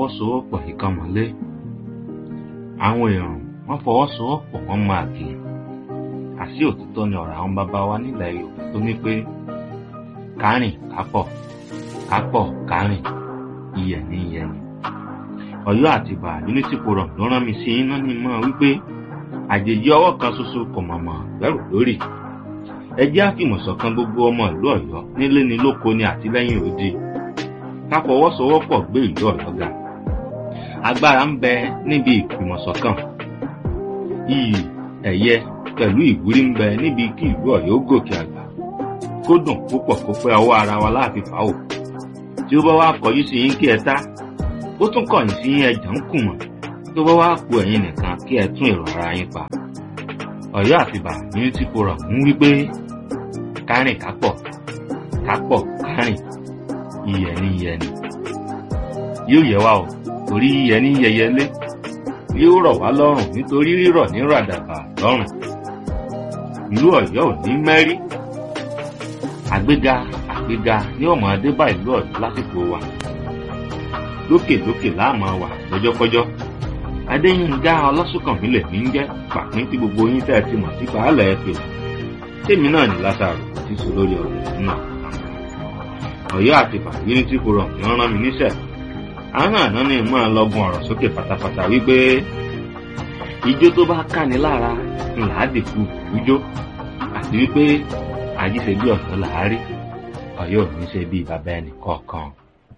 fọwọ́sowọ́pọ̀ ìkan mọ́lé àwọn èrò wọ́n fọwọ́sowọ́pọ̀ wọ́n máa kì í àṣì òtítọ́ ni ọ̀rọ̀ àwọn bàbá wa nílẹ̀ yorùbá tó ní pé kárìn kápọ̀ kápọ̀ kárìn iyẹ̀ ní iyẹ̀ ni ọ̀yọ́ àti ìbà unity forum ló rán mi sí iná ní mọ́ wípé àjèjì ọwọ́ kan ṣoṣo kò mọ̀mọ́ bẹ̀rù lórí ẹ jẹ́ àfìmọ̀ṣọ̀kan gbogbo ọmọ ìlú ọ̀yọ́ nílé ni lóko ni àtìlẹ́yìn òdi ká fọwọ́sowọ́pọ̀ gbé ìlú ọ̀yọ́ ga agbára ń bẹ níbi ìfìmọ̀ṣọ̀kan iyì ẹ̀yẹ pẹ̀lú ìwúrí ń bẹ níbi kí ìlú ọ̀yọ́ gòkè àgbà kó dùn púpọ̀ kó pẹ́ ọwọ́ ara wa láàfin fàáwò tí ó bá wá kọjú sí yín kí ẹ tá ó tún kọ̀yìn sí yín ẹ̀jẹ̀ ń kùmọ̀ tó bá wá ku ẹ̀yin nìkan kí ẹ tún èrò ara yín pa ọ̀yọ́ àtibá unity forum ń wí pé kárìn kápọ̀ kápọ̀ kárìn iyẹ̀ ní iyẹ̀ ni yóò yẹ wá o torí iyẹ̀ ní yẹyẹlé yóò rọ̀ wá lọ́rùn nítorí rírọ̀ ní ràdàbà lọ́rùn ìlú ọ̀yọ́ ò ní mẹ́rí àgbéga àgbéga ní ọmọ adébá ìlú ọ̀yọ́ lásìkò wa lókèlókè láàmú wà lọ́jọ́kọ́jọ́ adéyínká ọlọ́sùnkànmí lè ní jẹ́ pàpín tí gbogbo yín tẹ́ ẹ ti mọ̀ sí baálẹ̀ ẹ pè tèmi náà ní lásàrò àti sọ lórí ọ̀rọ̀ náà ọ̀yọ́ àti bàbíní tí kò rọ̀ ní rán mi níṣẹ́ àwọn àná ni mọ́ ọ lọ́gùn ọ̀rọ̀ sókè pátápátá wípé ijó tó bá káni lára ńlá dìkú ijó àti wípé àjíṣe bí ọ̀sán làárí ọ̀yọ́ ò ní ṣe bí bàbá ẹnì kọ̀ọ̀kan.